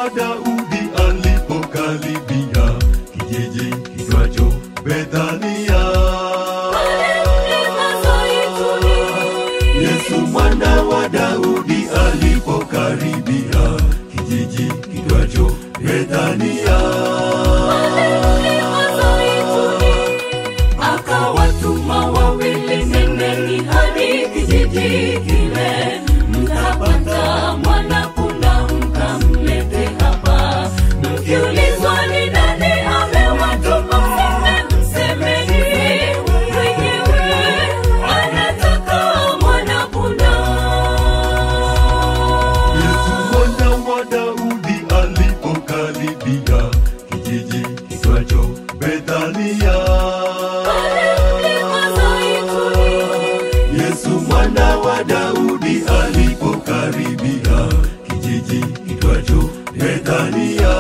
wa Daudi alipokaribia kijiji kitwacho Bethania. Yesu mwana wa Daudi alipokaribia kijiji kitwacho Bethania. akawatuma wawili, nendeni hadi kijiji kile, mtapata mwanapunda, mkamlete hapa. Mkiulizwa ni nani amewatuma, mseme msemeni mwenyewe anataka mwanapunda. Yesu mwana wa Daudi alipokaribia kijiji kitwacho Bethania. Yesu mwana wa Daudi alipokaribia kijiji kitwacho Bethania.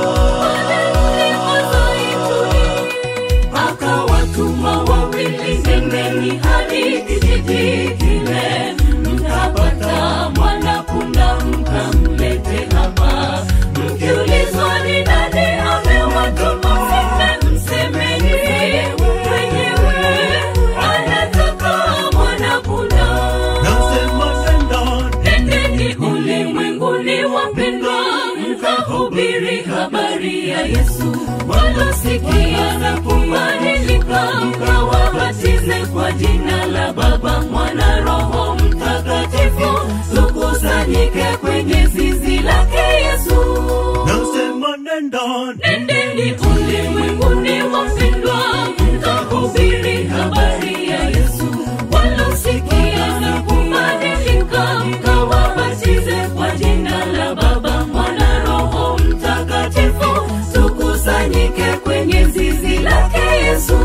akawatuma wawili, nendeni hadi kijiji kile, mtapata mwanapunda, mkamlete hapa. Mkiulizwa ni nani amewatuma, mseme msemeni mwenyewe anataka mwanapunda. Nasema nenda Nendeni ulimwenguni wapendwa, mkahubiri habari ya Yesu. Walosikia na kubadilika, mkawabatize kwa jina la Baba, Mwana, Roho Mtakatifu. Tukusanyike kwenye zizi lake Yesu. Nasema nenda Nendeni ulimwenguni wapendwa, mkahubiri habari ya Yesu. Walosikia na kubadilika, mkawabatize kwa jina la Baba, Mwana, Roho Mtakatifu. Tukusanyike kwenye zizi lake Yesu.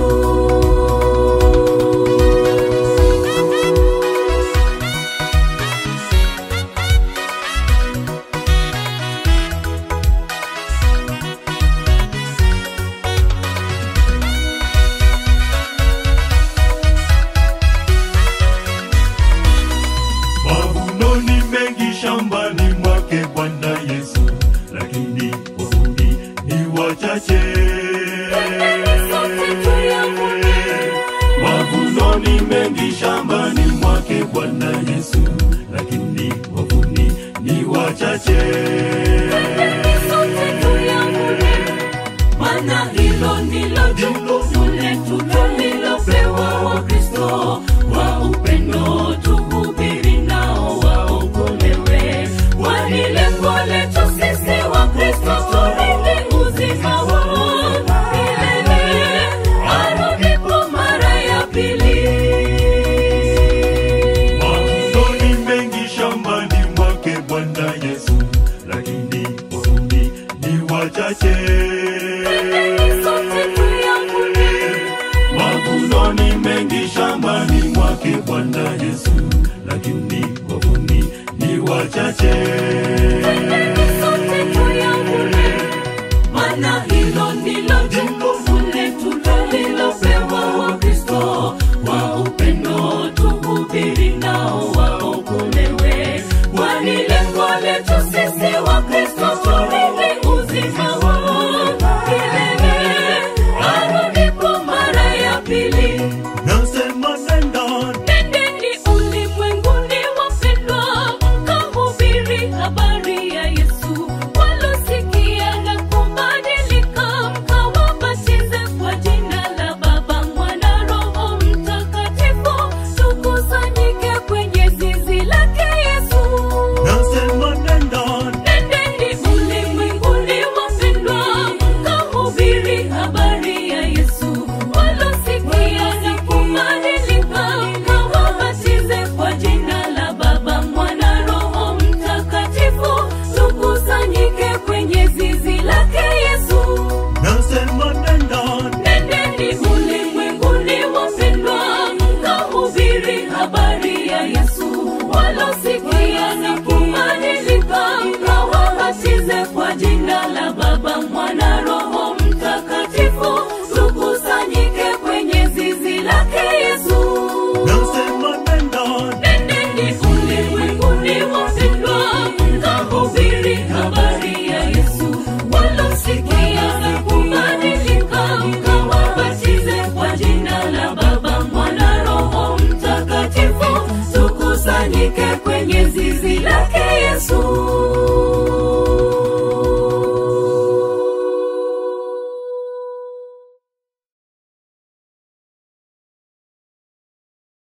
Mavuno ni mengi shambani mwake Bwana Yesu, lakini wahudi ni wachache. Mavuno ni mengi shambani mwake Bwana Yesu, lakini wavuni ni wachache. Maana hilo ndilo jukumu letu tulilopewa Wakristo wa upendo, tuhubiri nao waokolewe. Kwani lengo letu sisi Wakristo turithi uzima wa milele, arudipo mara ya pili. Mavuno ni mengi shambani mwake Bwana Yesu, lakini wahudi ni wachache. Sote tuyakubali. Mavuno ni mengi shambani mwake Bwana Yesu,